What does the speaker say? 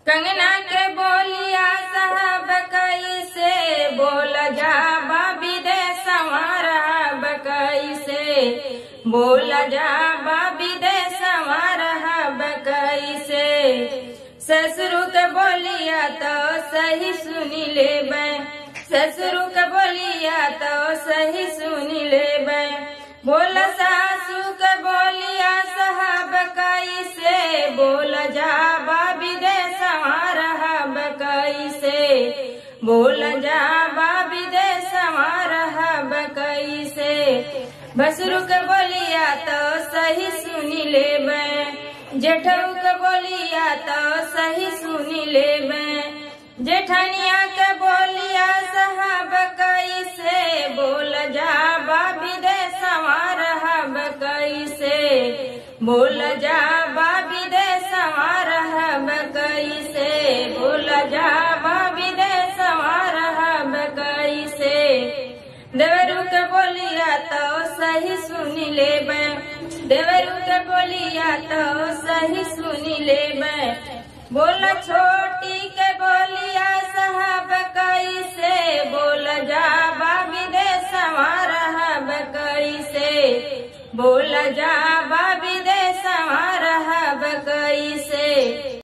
कंगना के बोलिया साहब कैसे बोल जा बाबी दे संवारब कैसे बोल जा बाबी दे संवारब कैसे ससुरु के बोलिया तो सही सुनी लेबै ससुरु के बोलिया तो सही सुनी लेबै बोल सासू के बोलिया साहब कैसे बोल जा बाबी दे संवारब कैसे बोल जा बाबी दे संवारब कैसे बसरु के बोलिया तो सही सुनी लेबै जेठऊ के बोलिया तो सही सुनी लेबै जेठनिया के बोलिया साहब कैसे बोल जा बाबी दे संवारब कैसे बोल जा बाबी दे संवारब कैसे बोल जा बाबी दे संवारब कैसे देवरू के बोलिया तो सही सुनी लेबै देवरू के बोलिया तो सही सुनी लेबै बोल छोटी के बोलिया साहब कैसे बोल जा बाबी दे संवारब कैसे बोल जा बाबी दे संवारब कैसे